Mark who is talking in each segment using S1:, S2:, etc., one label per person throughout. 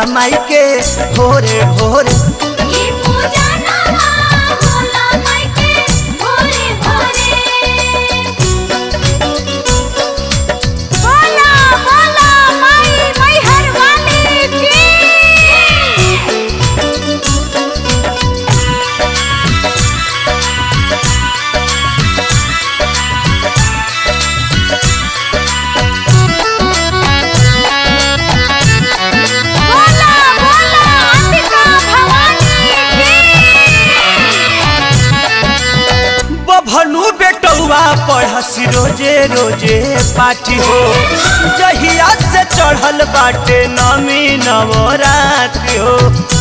S1: माई के भोरे भोरे
S2: ई पूजा नवा होला माई के भोरे भोरे बोला बोला माई मैहर वाली की बोला बोला अंबिका भवानी की
S1: बभनु बेटौआ पढ़सी रोजे रोजे पाठी हो जहिया से चढ़ल बाटे नमी नवरात्रि हो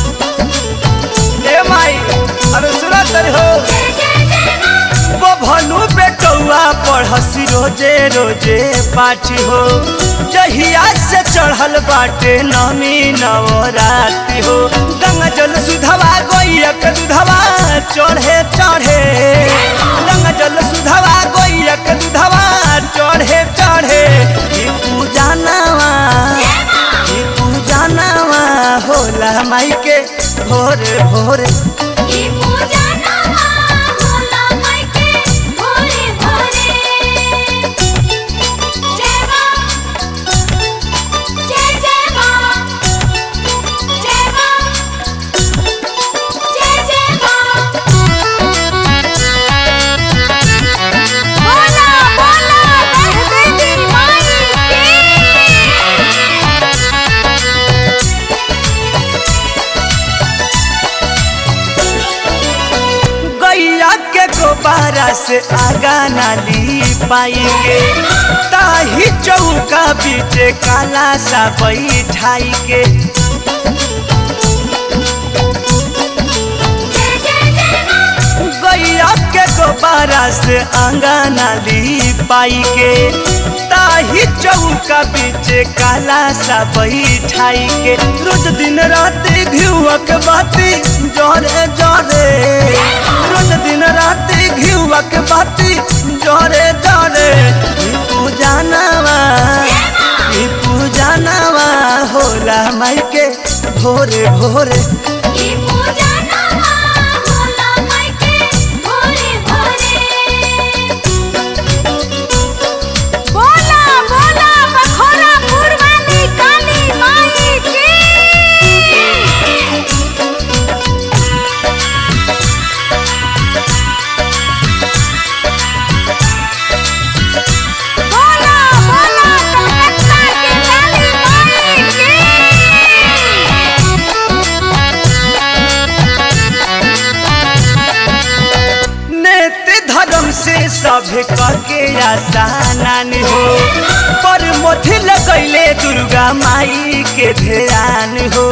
S1: ए माई अरे सुना तरी हो
S2: जय जय जय मां
S1: बभनु बेटौआ पढ़सी रोजे रोजे पाठी हो जहिया से चढ़ल बाटे नमी नवरात्रि हो गंगा जल सुधवा गोइयक दुधवा चढ़े चढ़े गंगा जल सुधवा गोइयक दुधवा चढ़े चढ़े ई पूजा नवा ई पूजा नवा होला माई के भोरे भोरे
S2: ई पूजा नवा होला माई के भोरे भोरे जय मां जय जय मां जय मां जय जय मां बोला बोला दह देवी माई की
S1: गैया के गोबारा से आगा नाली पाएंगे ताही चौका बीचे काला सा बैठाई के
S2: जय जय जय मां
S1: गैया के गोबारा से आगा नाली पाई के ताही चौका बीचे काला सा बैठाई के रोज दिन रात घिउक बाती जरे जरे रोज दिन रात घिउक बाती जरे जरे ई पूजा नवा ई पूजा नवा होला माई के भोरे भोरे
S2: ई पूजा नवा होला माई के भोरे भोरे बोला बोला बखोरा पुरवानी काली माई की बोला बोला कलकत्ता की काली माई की
S1: नेत धर्म से सभे के आसानान हो पर मोथी लगैले दुर्गा माई के ध्यान हो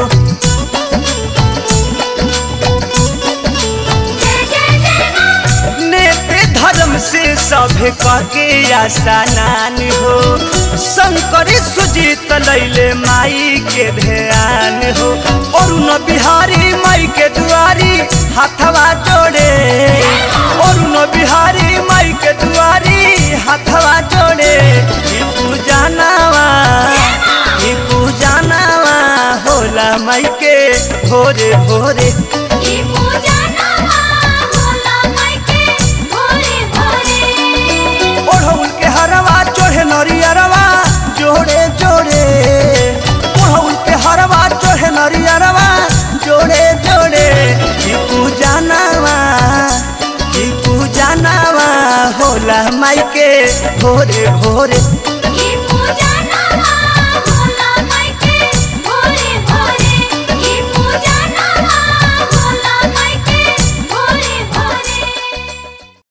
S2: जय जय जय मां
S1: नेत धर्म से सभे के आसानान हो शंकर सुजीत लैले माई के ध्यान हो अरुण बिहारी माई के दुआरी हाथवा जोड़े अरुण बिहारी माई के दुआरी हाथवा जोड़े ई पूजा नवा ई पूजा नवा होला माई के भोरे भोरे
S2: ई पूजा नवा होला माई के भोरे भोरे
S1: ओढ़ौल के हरवा चढ़े नरियरवा जोड़े जोड़े ओढ़ौल के हरवा चढ़े नरियरवा जोड़े जोड़े ई पूजा नवा ई पूजा नवा होला माई के भोरे भोरे